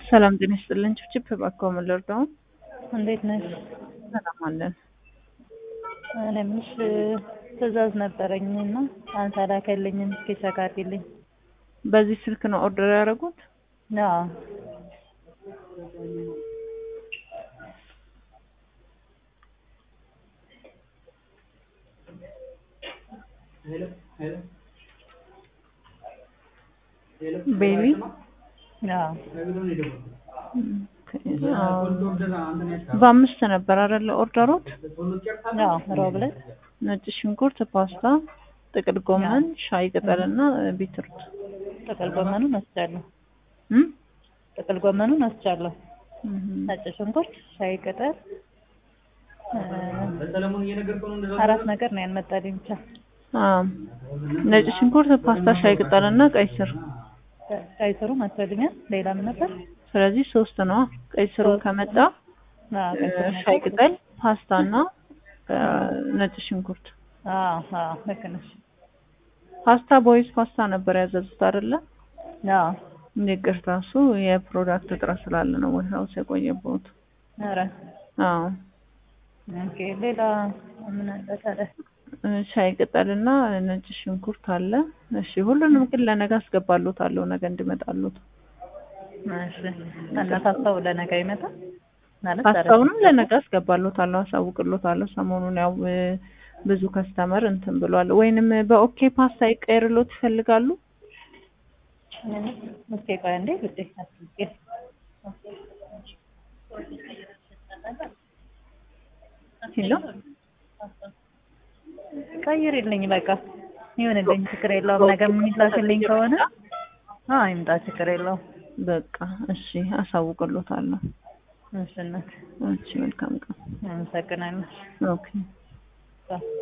ሰላም ጤና ይስጥልን። ችብችብ እባክዎ ምን ልርዳው? እንዴት ነሽ? ሰላም አለን። እኔ የምልሽ ትዕዛዝ ነበረኝ እና አልተላከልኝም። እስኪ ቼክ አድርጊልኝ። በዚህ ስልክ ነው ኦርደር ያደረጉት? አዎ ቤቢ አዎ በአምስት ነበር አይደለ ኦርደሮት? አዎ ሮብ ዕለት ነጭ ሽንኩርት፣ ፓስታ፣ ጥቅል ጎመን፣ ሻይ ቅጠል እና ቢትሩት ጥቅል ጎመኑን ወስጃለሁ። እም? ጥቅል ጎመኑን ወስጃለሁ። እም። ነጭ ሽንኩርት፣ ሻይ ቅጠል እ አራት ነገር ነው ያልመጣልኝ ብቻ አዎ ነጭ ሽንኩርት፣ ፓስታ፣ ሻይ ቅጠል እና ቀይ ስር። ቀይ ስሩ መጥቶልኛል። ሌላ ምን ነበር? ስለዚህ ሶስት ነው። ቀይ ስሩ ከመጣ አዎ ቀይ ስሩ መጣ። ሻይ ቅጠል፣ ፓስታ እና እ ነጭ ሽንኩርት። አዎ አዎ ልክ ነሽ። ፓስታ ቦይስ ፓስታ ነበር ያዘዙት አይደለ? አዎ ይቅርታ እሱ የፕሮዳክት እጥረት ስላለ ነው ወይ ሀውስ የቆየበት። ኧረ አዎ ኦኬ ሌላ ምን አለ ታዲያ? ሻይ ቅጠል እና ነጭ ሽንኩርት አለ። እሺ ሁሉንም ግን ለነገ አስገባሎታለሁ ነገ እንዲመጣሉት። እሺ እና ፓስታው ለነገ ይመጣል ማለት ዛሬ? ፓስታውንም ለነገ አስገባሎታለሁ፣ አሳውቅሎታለሁ። ሰሞኑን ያው እ ብዙ ከስተመር እንትን ብሏል። ወይንም በኦኬ ፓስታ ይቀየርሎት ይፈልጋሉ? እስኪ ቆይ አንዴ ውዴ አስቤ ሄሎ ቀይሪልኝ በቃ ይሁንልኝ፣ ችግር የለውም። ነገ የሚላክልኝ ከሆነ አዎ ይምጣ፣ ችግር የለውም። በቃ እሺ አሳውቅሎታለሁ። እሺ እናት እሺ መልካም ቀን። አመሰግናለሁ። ኦኬ